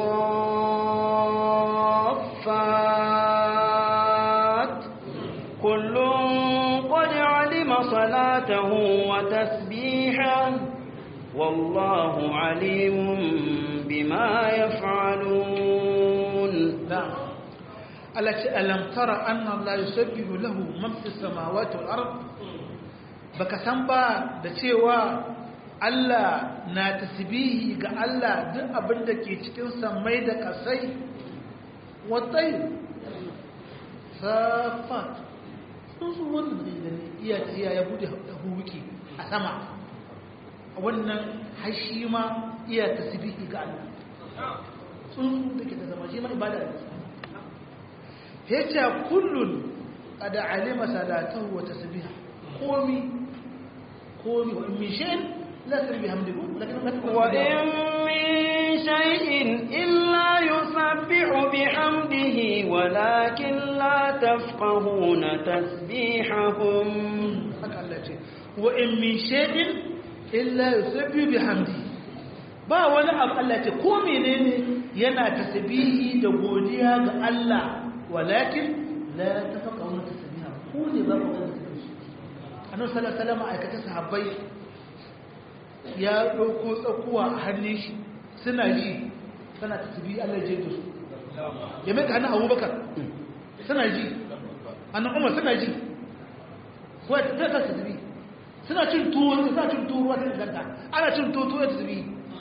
صافات كل قد علم صلاته وتسبيحه والله عليم بما يفعلون نعم التي ألم ترى أن الله يسبح له من في السماوات والأرض baka san ba da cewa Allah na tasbihi ga Allah duk abin da ke cikin samai da kasai watai safat tsuntsu wannan da gani iya iya ya bude huwuki a sama wannan hashi ma iya tasbihi ga Allah tsuntsu da ke ta zama shi ma ibada ne yace kullun qad alima salatahu wa tasbiha komi komi wa min shay'in la tasbihu hamdihi lakin wa in min shay'in illa yusabbihu bihamdihi walakin la tafqahuna tasbihahum haka Allah ce wa in min shay'in illa yusabbihu bihamdihi ba wani abu Allah ce ko menene yana tasbihi da godiya ga Allah walakin la tafaqahuna tasbiha ku ne ba ku ganin tasbihi annabi sallallahu alaihi wasallam aikata sahabbai ya dauko tsakuwa a hannun shi suna ji suna tasbihi Allah ya da su ya mai hannun Abubakar suna ji annabi Umar suna ji ko ta ta tasbihi suna cin tuwo suna cin tuwo wata ganta ana cin tuwo tuwo tasbihi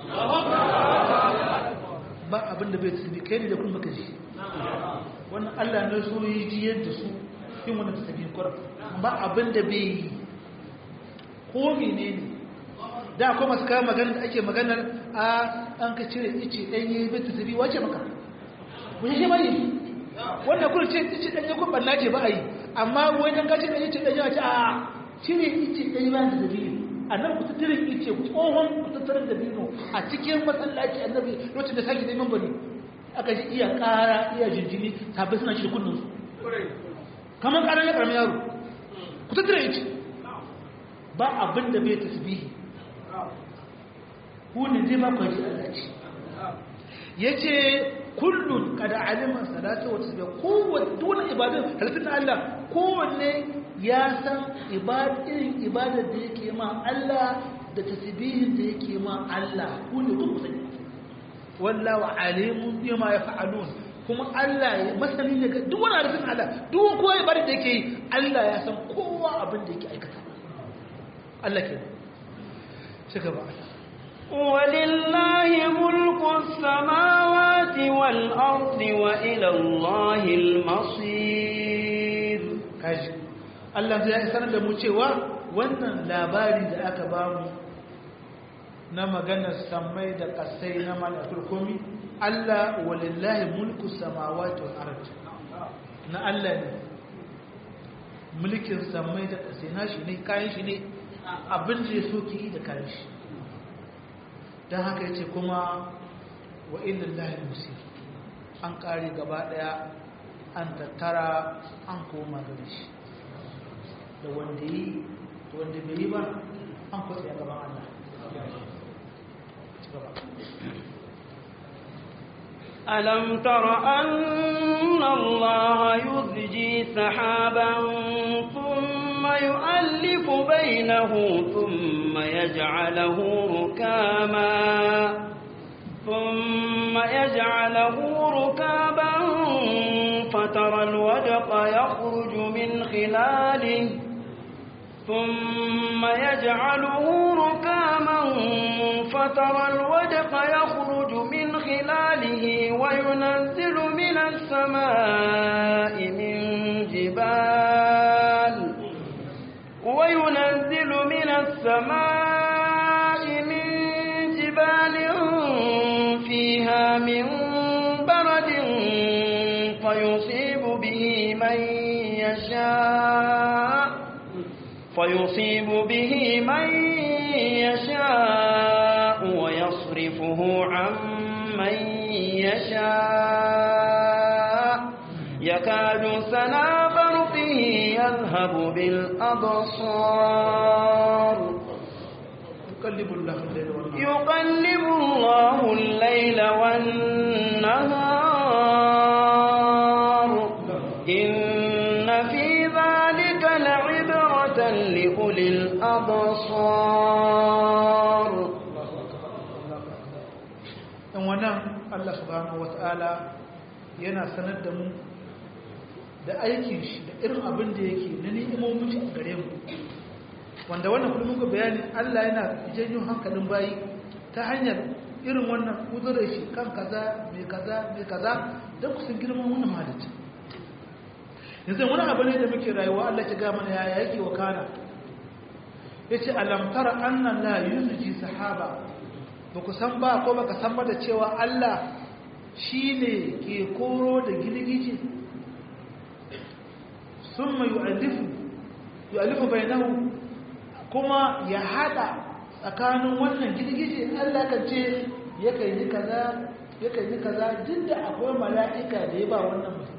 ba abin da bai tasbihi kai ne da kuma ka ji wannan Allah ne so yi ji yadda su yin wannan tasbihin Qur'an ba abin da bai yi ko menene da akwai masu kawo magana da ake maganar a an ka cire ice ɗanye bai tasbihi wace maka ku shi ba yi wannan kuma ce ice ɗanye kun banna ce ba a yi amma wai dan ka cire ice ɗanye wace a cire ice ɗanye ba da tasbihi annabi ku tattarin ice tsohon ku tattarin da bino a cikin masallaci annabi lokacin da sake neman bari aka ji iya ƙara iya jinjini sabbin suna shi kunninsu kamar ƙarar ya ƙaramin yaro ku tattara ya ce ba abin da bai tasbihi hunin zai ba ku ji Allah ce ya ce kullum kada aliman salatu wa tasbihi kowanne dole ibadun halittun Allah kowanne ya san irin ibadar da yake ma Allah da tasbihin da yake ma Allah ku ne ku sani wallahu alimun bima yaf'alun kuma Allah ya masani ne duk wani arzikin Allah duk kowa ya bari da yake yi Allah ya san kowa abin da yake aikata Allah ke ci gaba ولله ملك السماوات والأرض وإلى الله المصير kaji Allah zai sanar da mu cewa wannan labari da aka bamu na maganar samai da kasai na malakul komi Allah walillahi mulku samawati wal ard na Allah ne mulkin samai da kasai na shi ne kayan shi ne abin da ya so ki yi da kayan shi don haka yace kuma wa illallahi musir an kare gaba daya an tattara an koma gare shi da wanda yi da wanda bai yi ba an kwatsa ya gaban Allah ألم تر أن الله يزجي سحابا ثم يؤلف بينه ثم يجعله ركاما ثم يجعله ركابا فترى الودق يخرج من خلاله ثم يجعله ركاما فترى الودق يخرج من خلاله وينزل من السماء من جبال وينزل من السماء من جبال فيها من برد فيصيب به من يشاء فيصيب به من يشاء ويصرفه عن من يشاء يكاد سنا برقه يذهب بالأبصار يقلب الله الليل والنهار يقلب الله الليل والنهار إن في ذلك لعبرة لأولي الأبصار in wannan Allah subhanahu wata'ala yana sanar da mu da aikin shi da irin abin da yake na ni'imomin shi a gare mu wanda wannan kullum muka bayani Allah yana janyo hankalin bayi ta hanyar irin wannan kudurar shi kan kaza mai kaza mai kaza don ku san girman wannan malice yanzu wani abu ne da muke rayuwa Allah ya ga mana ya yake wa kana yace alam tara anna la yuzji sahaba ba ku san ba ko baka san ba da cewa Allah shine ke koro da gilgije summa yu'allifu yu'allifu bainahu kuma ya hada tsakanin wannan gilgije Allah kan ce yakan yi kaza yakan yi kaza duk da akwai mala'ika da ya ba wannan mutum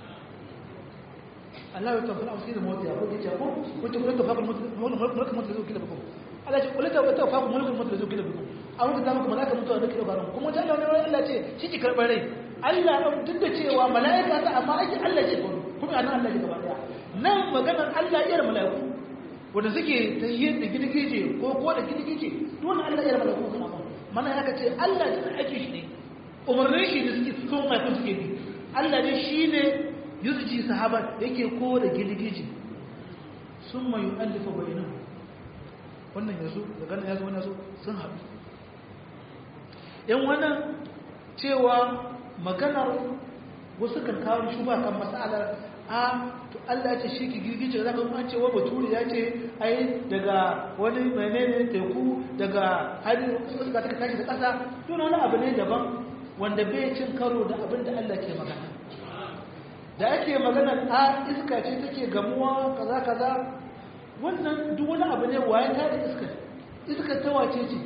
Allah ya tafi amsi da mota ya ko ce ko wato ko tafi mulkin mota zai kila bukum Allah ce kullu tafi tafi mulkin mota zai kila bukum a wanda da muku mala'ika mutuwa da kila baran kuma ta Allah ne Allah ce shi ki karbar rai Allah duk da cewa mala'ika ta amma ake Allah ce kuma anan Allah ne gaba daya nan maganar Allah iyar mala'iku wanda suke ta yi da girgije ko ko da girgije dole Allah iyar mala'iku kana ba mana ya ce Allah ne ake shi ne umarnin shi ne suke son mai kun suke bi Allah ne shine yurji sahaba yake kore girgije sun mai yu'allifa bainahu wannan yazo daga nan yazo wannan yazo sun haɗu yan wannan cewa maganar wasu kan kawo shuba kan masalar a to Allah ya ce shi ki girgije zaka kuma ce wa baturi ya ce ai daga wani menene teku daga hari suka ta tashi da kasa to wani abu ne daban wanda bai cin karo da abin da Allah ke magana da ake magana a iska ce take gamuwa kaza kaza wannan duk wani abu ne waye ta da iska iska ta wace ce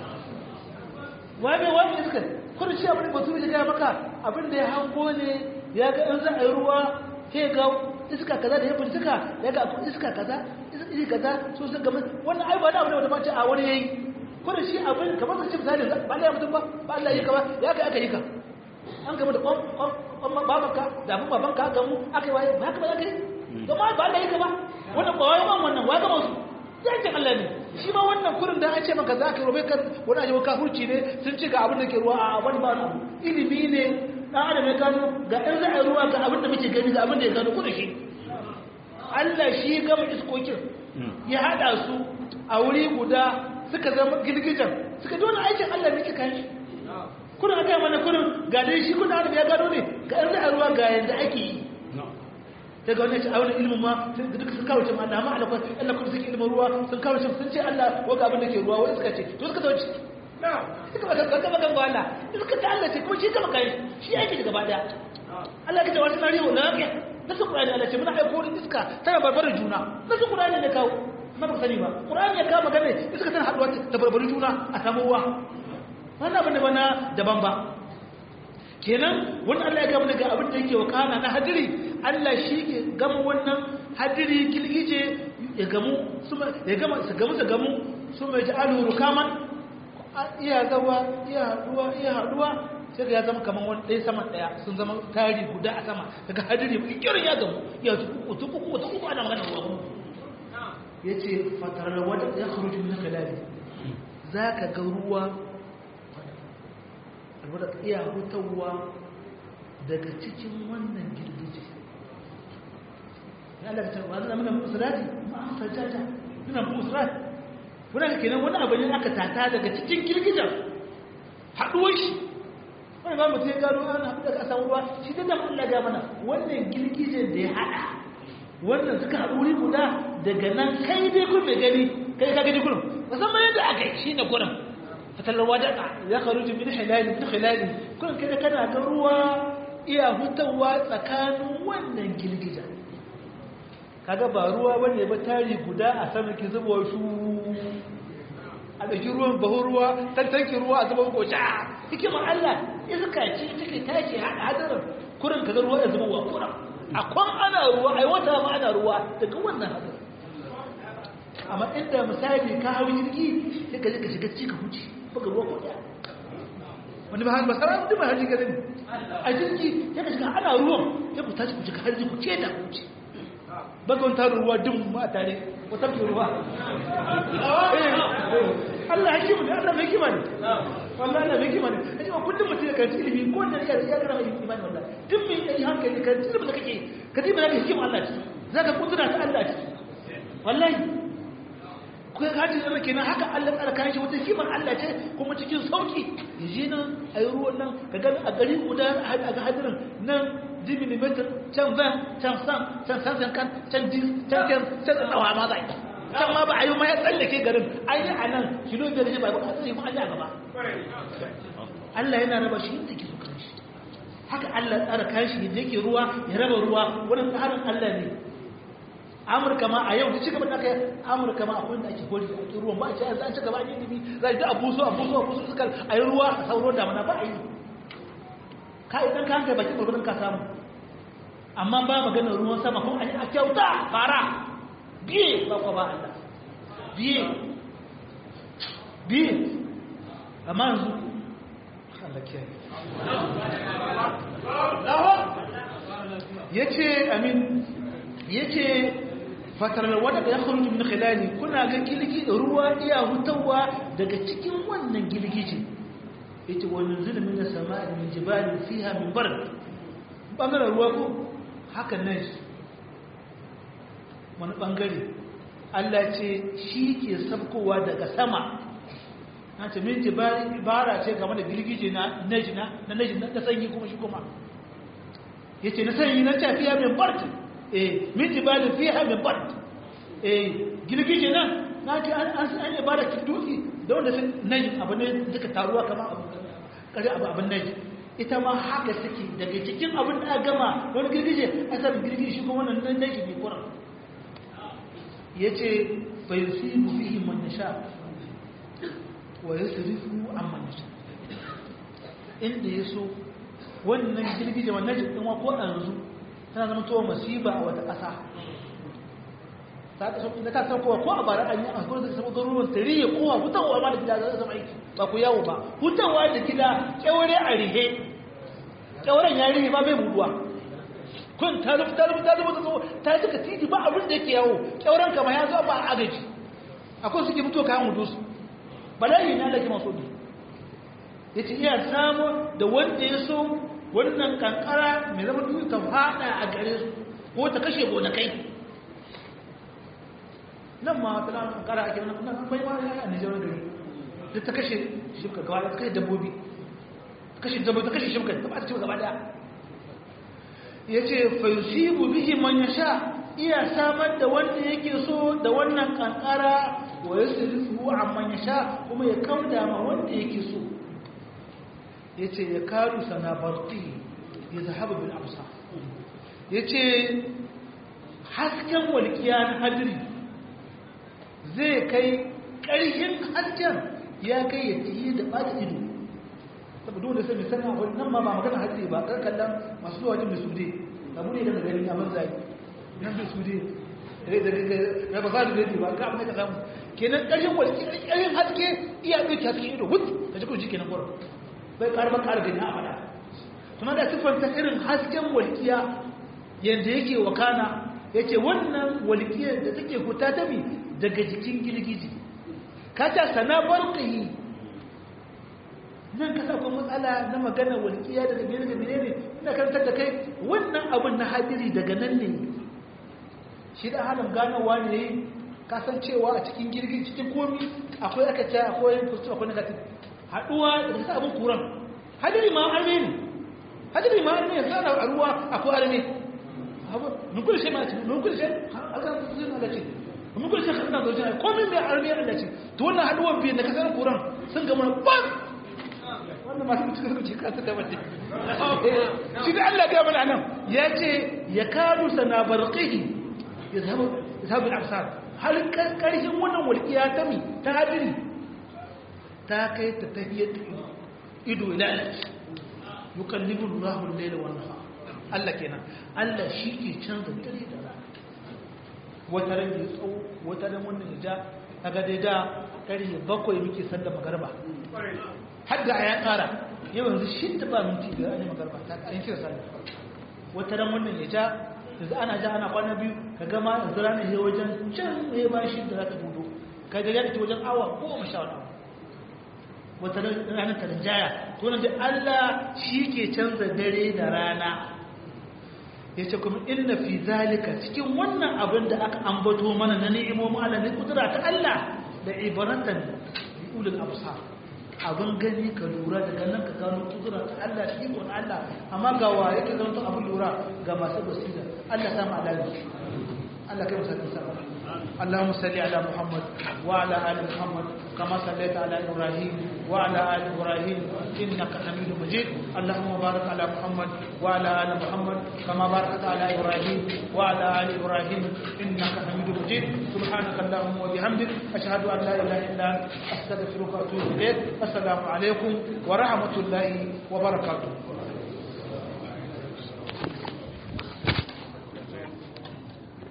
waye waye iska kuma shi abin da baturi ya ga maka abin da ya hango ne ya ga in za a yi ruwa sai ga iska kaza da ya bincika ya ga iska kaza iska kaza so sun gaba wannan ai ba da abin da ba ce a wani yayi ko da shi abin kamar ka ce misali ba Allah ya mutum ba ba Allah ya ka ba ya kai aka yi ka an gaba da kwan babanka da abin babanka ga mu aka yi waye ba haka ba ya kai to ma ba Allah ya ka ba wannan ba wai wannan wai ga musu yankin Allah ne shi ma wannan kurin da an ce maka za ka yi robe kan wani ajiye kafurci ne sun ce ga abin da ke ruwa a wani ba ilimi ne dan adam ya gano ga ɗan za a yi ruwa ga abin da muke gani ga abin da ya gano kuna shi Allah shi gama iskokin ya haɗa su a wuri guda suka zama girgijan suka dole aikin Allah ne kika shi kuna ga mana kurin ga dai shi kuna adam ya gano ne ga ɗan za a ruwa ga yanda ake yi daga wannan a wani ilimin ma duka sun kawo cin Allah ma Allah Allah kuma suke ilimin ruwa sun kawo cin sun ce Allah ko ga abin da ke ruwa wai suka ce to suka zauce suka baka kanka baka ga Allah suka ta Allah ce kuma shi kama kai shi yake gaba daya Allah ya ce wasu nari wa lafiya da su Qur'ani Allah ce muna aiko da iska tana barbarin juna da su Qur'ani ne kawo ma ba sani ba Qur'ani ya kawo magana iska tana haduwa ta barbarin juna a samu ruwa wannan abin da bana daban ba kenan wannan Allah ya gama daga abin da yake wakana na hadiri Allah shi ke gama wannan hadiri kilgije ya gamu ya gama su gamu su gamu su mai ja'alu rukaman iya zawa iya haduwa iya haduwa sai ga ya zama kamar wani ɗaya saman ɗaya sun zama tari guda a sama daga hadiri mai kirin ya gamu ya tuku tuku tuku tuku ana magana ruwa ya ce fatarar wadda ya kharuju min khilali za ka ga ruwa alwada iya hutawa daga cikin wannan girgije ya Allah ta wazana muna musulati ma sajjata muna musulati wannan kenan wani abu ne aka tata daga cikin girgijen haduwar shi wani ba mutum ya gano an haɗu daga ƙasar ruwa shi da nan Allah ya mana wannan girgijen da ya haɗa wannan suka haɗu wuri guda daga nan kai dai kun mai gani kai ka gani kurum musamman yadda aka yi shi ne kurum fatalar wadaka ya karu min hilali min hilali kun kai da kana ga ruwa iya hutawa tsakanin wannan girgijen kaga ba ruwa bane ba tari guda a sama ki zuba shu a ɗauki ruwan bahu ruwa tantanki ruwa a zuba ko sha hikimar Allah iska ce take tashi hada hadarin kurin kaga ruwa ya zuba wa kuran a kwan ana ruwa ai wata ma ana ruwa daga wannan hadarin amma inda misali ka hau jirgi sai ka je ka shiga cika huci baka ruwa ko ɗaya wani ba ba sara mutum ba haji garin a jirgi sai ka shiga ana ruwan sai ku tashi ku shiga harji ku ce da huci bagon tarin ruwa dum ma tare wata ke ruwa Allah hakimu ne Allah mai kima ne wallahi Allah mai kima ne kaje kullum mutum ya karanci ilimi ko da ya ya gara imani wallahi duk mai yi hankali karanci ilimin da kake ka ji ba zaka hikima Allah ci zaka kudura ta Allah ci wallahi ko ka ji zama kenan haka Allah tsara kan shi wata hikimar Allah ce kuma cikin sauki yaje nan ayi ruwan nan ka ga a gari guda a ga hadirin nan 10 mm can van can san can san can kan can dis can can can tsawa ma zai can ma ba a yi ma ya tsallake garin an yi a nan kilo biyar ne ba ba a tsaye ma an yi a gaba Allah yana raba shi inda ke so kan shi haka Allah tsara kashi da yake ruwa ya raba ruwa wani tsarin Allah ne Amurka ma a yau da ci gaba da kai Amurka ma akwai da ake gori a cikin ruwan ba a ce an ci gaba an yi dibi za a ji abuso abuso abuso suka a yi ruwa a sauro da mana ba a yi ka idan ka hankali bakin gurgurin ka samu amma ba maganar ruwan sama kuma a kyauta fara biye ba kwa ba Allah biye biye amma yanzu Allah kiyaye yace amin yace fatar wadda ya kharuju min khilali kuna ga gilgi da ruwa iya hutawa daga cikin wannan gilgije yace wa nuzul min as-sama'i min jibalin fiha min bard bangaren ruwa ko haka nan wani bangare Allah ce shi ke sabkowa daga sama na ce min jibali ibara ce game da girgije na najina na najina na sanyi kuma shi kuma yace na sanyi na tafiya min bard eh min jibali fiha min bard eh girgije nan na ce an an ibara ki dutse da wanda sun najin abu ne duka taruwa kamar abu kare abu abin najin ita ma haka suke daga cikin abin da aka gama wani girgije asalin girgije shi kuma wannan nan najin ne kuran yace fa yusibu fihi man nasha wa yasrifu amman nasha inda yaso wannan girgije wannan najin din ko yanzu tana zama to masiba a wata ƙasa ta ta sauki da ta sauko ko a bara an yi a gurin da samu garuruwan tarihi kowa hutawa ma da gida za zama aiki ba ku yawo ba hutawa da gida kyaure a rihe kyauren ya rihe ba bai buduwa kun ta rufu ta rufu ta rufu ta cika titi ba abin da yake yawo kyauren kama ya zo ba a agaji akwai suke mutuwa kayan hudu su bala'i na lake masu ne ya ce iya samu da wanda ya so wannan kankara mai zama duk ta fada a gare su ko ta kashe gonakai nan ma ta nan kankara ake nan nan bai ma ya ne jawo gari duk ta kashe shimka gaba ta kashe dabbobi ta kashe dabbobi ta kashe shimka ta ba ta ci gaba daya yace fa yusibu bihi man yasha iya samar da wanda yake so da wannan kankara wa yasrifu amman yasha kuma ya kauda ma wanda yake so yace ya karu sanabarti ya zahabu bil absar yace hasken walkiya na hadiri zai kai ƙarshen hasken ya kai ya tiye da ɓata ido saboda wanda sai misali a wani nan ma ba magana hadiri ba kan kallon masu zuwa wajen mai sude abu ne daga gari a manzai nan mai sude da ba za da gari ba ga abin da ka samu kenan ƙarshen walkiya ƙarshen haske iya ɗauki hasken ido wut ka ji kurji kenan kwarar bai ƙarfa ƙara gani a faɗa kuma da siffanta irin hasken walƙiya yadda yake wakana ya ce wannan walƙiyar da take fita ta mi daga jikin girgiji ka ta sana barkayi nan ka sauka matsala na magana walƙiya daga biyar da biyar ne ina karantar da kai wannan abin na hadiri daga nan ne shi da halin ganowa ne kasancewa a cikin girgiji cikin komi akwai aka ce akwai fustu akwai negative haɗuwa da sa abin kuran hadiri ma arme ne hadiri ma arme sai ana ruwa akwai arme mun kullu sai ma ce mun kullu sai aka zai na ce mun kullu sai kana zo jina komai mai arme Allah ce to wannan haduwan biyan da kasar kuran sun ga mun ban wannan ma sun cika ce ka ta bace shi da Allah ga mana nan ya ce ya kadu sana barqihi yazhabu yazhabu al-absar hal karshen wannan walqiya ta mi ta hadiri ta kai ta tahiyyar ido lalace yukallibu Allahu al-layla wan nahar Allah kenan Allah shi ke canza dare da rana wata ran ya tsawo wata ran wannan ya ja kaga dai da karfe bakwai muke sallar magarba har da ya kara yau yanzu shi da ba minti da ne magarba ta an kira sallar wata ran wannan ya ja yanzu ana ja ana kwana biyu ka gama yanzu ranar ya wajen can ya ba shi da za ta gudu kaga ya ce wajen awa goma sha wani wata ranar ta rinjaya to nan da Allah shi ke canza dare da rana ya ce kuma inna fi zalika cikin wannan abin da aka ambato mana na ni'imomin Allah ne kudura ta Allah da ibaratan bi ulul absar abin gani ka lura daga nan ka gano kudurar Allah ikon Allah amma ga wa yake zama to abin lura ga masu basira Allah sama alaji Allah kai musa kisa اللهم صل على محمد وعلى ال محمد كما صليت على ابراهيم وعلى ال ابراهيم انك حميد مجيد اللهم بارك على محمد وعلى ال محمد كما باركت على ابراهيم وعلى ال ابراهيم انك حميد مجيد سبحانك اللهم وبحمدك اشهد ان لا اله الا انت استغفرك واتوب اليك السلام عليكم ورحمه الله وبركاته